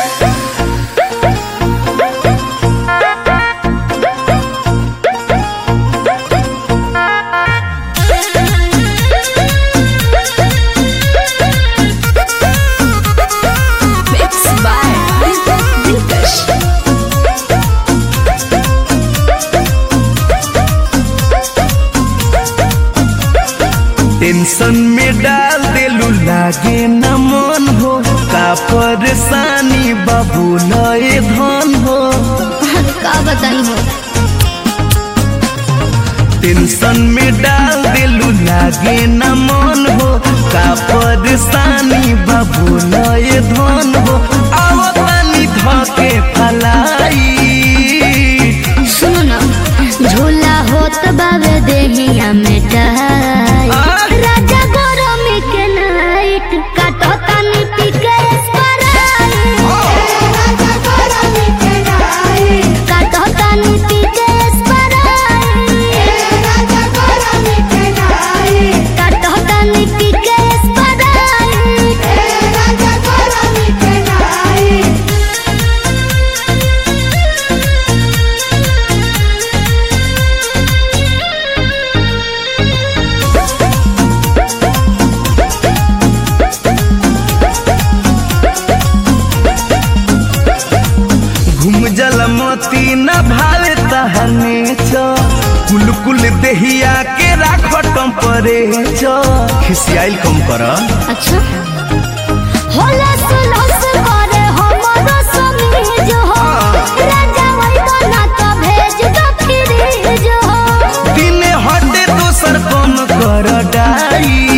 Mixed by Dinkash. Tension में डाल देलू लागे न मन हो का परेशानी बाबू नए धन हो का बताई हो टेंशन में डाल देलू लागे न मन हो का परेशानी बाबू नए धन हो आओ तनी धके फलाई सुनो ना झूला होत बावे देहिया में टाई राजा गरमी के नाइट काटो तनी पी के स्प्राइट काटो तनी पी के स्प्राइट काटो तनी पी के स्प्राइट घूम जल मोती न भावे तहने छ कुल कुल देहिया के राख टम्परे छ खिसियाइल कम कर अच्छा होला सुलस करे हमरो समीज हो राजा वही ना तो भेज दो फ्रीज हो दिने हटे दोसर कम कर डाई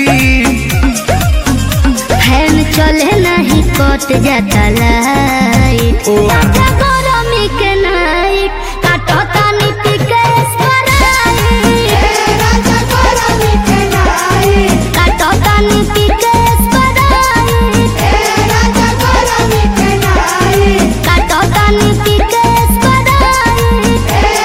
फैन चले नहीं कट जाता लाइट ओ। राजा गरमी के नाइट काटो तानी पी के स्प्राइट काटो तानी पी के स्प्राइट काटो तानी पी के स्प्राइट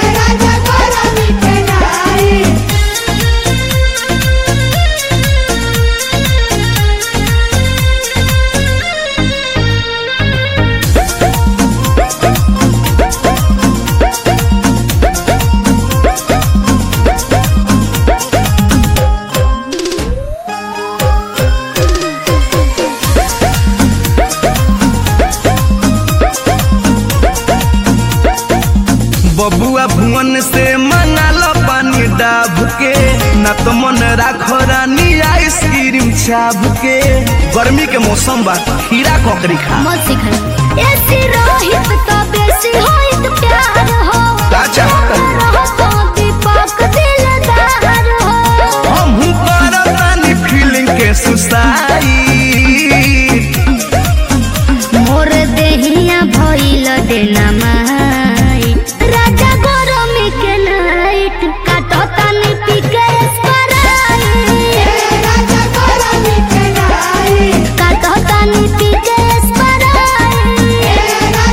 बबुआ भुवन से मंगाल पानी डाब के न तो मन राखो रानी आइसक्रीम छाप के गर्मी के मौसम बा खीरा ककड़ी खा मत सिखाई ऐसी रोहित तो बेसी होइत प्यार हो का चाहता है? रहो तो दीपक दिलदार हो हम करतानी फीलिंग के सुसाई मोर देहिया भइल देना माई राजा गरमी के नाइट काटो तानी पी के स्प्राइट काटो तानी पी के स्प्राइट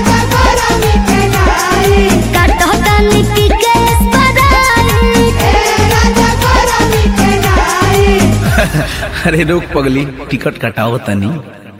काटो तानी पी के स्प्राइट अरे रोक पगली टिकट कटाओ तनी